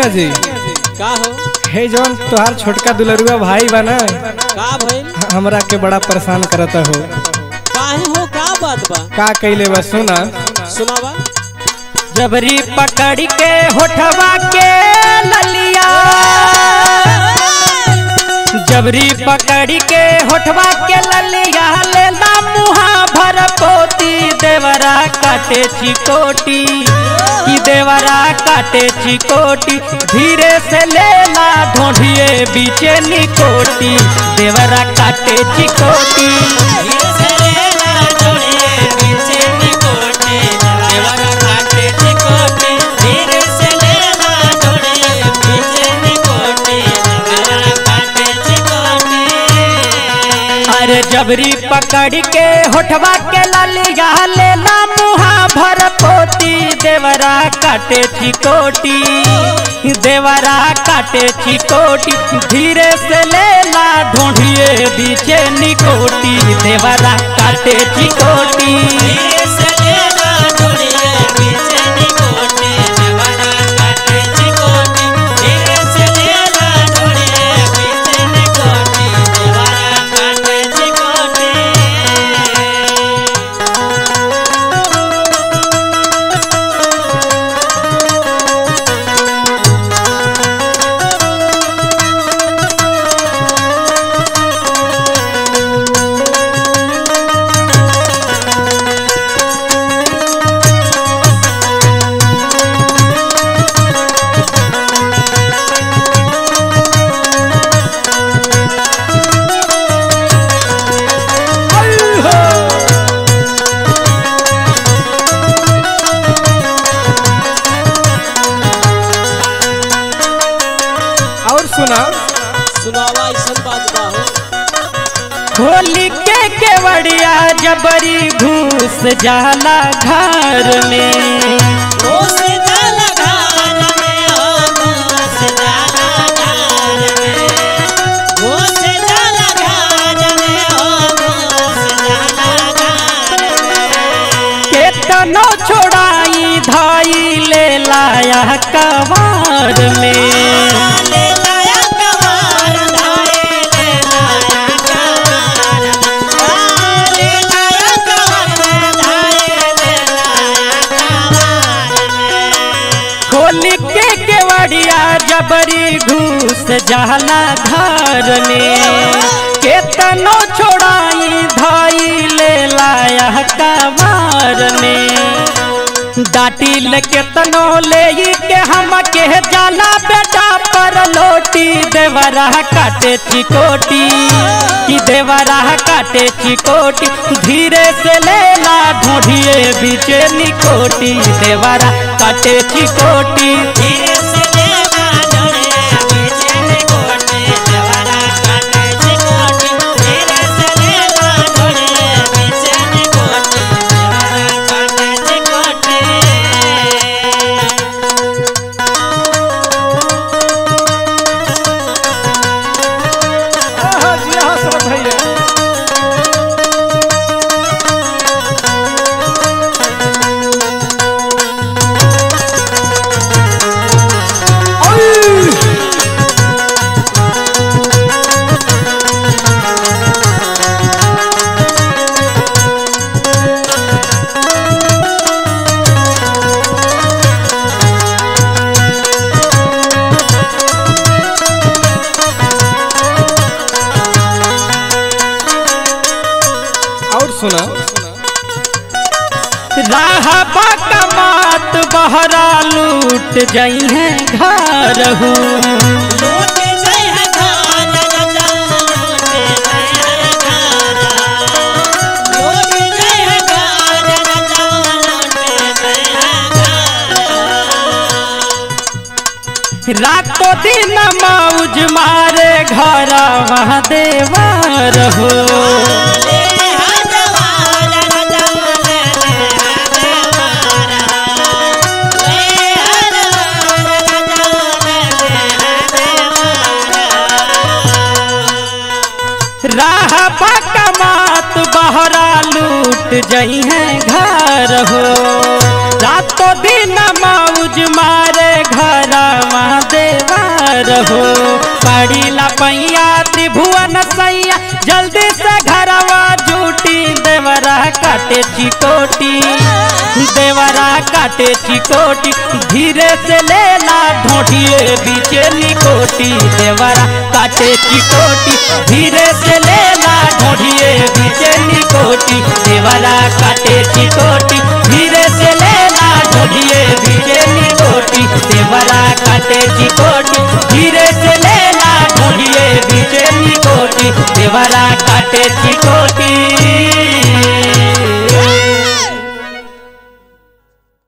जी का हो हे जौन तोहार छोटका दुलरुआ भाई बा ना का भइल हमरा के बड़ा परेशान करता हो काहे हो का बात बा का कैले बा सुना सुनावा जबरी पकड़ के होठवा के ललिया जबरी पकड़ के होठवा के ललिया लेला मुहा भर पोती देवरा काटे चिकोटी ई देवरा काटे चिकोटी धीरे से लेला ढोढिए बीचे निकोटी देवरा काटे चिकोटी अरे जबरी पकड़ के होठवा के ललिया लेला मुहा भर पोती देवरा काटे चिकोटी देवरा काटे चिकोटी धीरे से लेला ढूंढिए बीचे निकोटी देवरा काटे चिकोटी और सुना सुनावा ऐसन बात बा हो होली के केवड़िया जबरी घूस जाला घर में केतनो छोड़ाई धाई ले लाया कवार में होली के केवड़िया जबरी घूस जाला घर में केतनो छोड़ाई धाई ले लाया कवार में डाटी ले केतनो ले के हम के जाला बेटा पर लोटी देवरा काटे चिकोटी कि देवरा काटे चिकोटी धीरे से लेला ढूंढिए बीचे निकोटी देवरा काटे चिकोटी जी हाँ समझ भैया और सुना राह कमात बहरा लूट जई है घर हूँ रातों दिन मौज मारे घर वहाँ देवर हो राह कमात बहरा लूट लौट जई है घर हो रातों दिन मौज मारे घर देवर हो पड़ी लपैया त्रिभुवन सैया जल्दी से घरवा जूटी देवरा काटे चिकोटी देवरा काटे चिकोटी धीरे से लेला ढोटिए बीचे निकोटी देवरा काटे चिकोटी धीरे से लेला ढोटिए बीचे निकोटी देवरा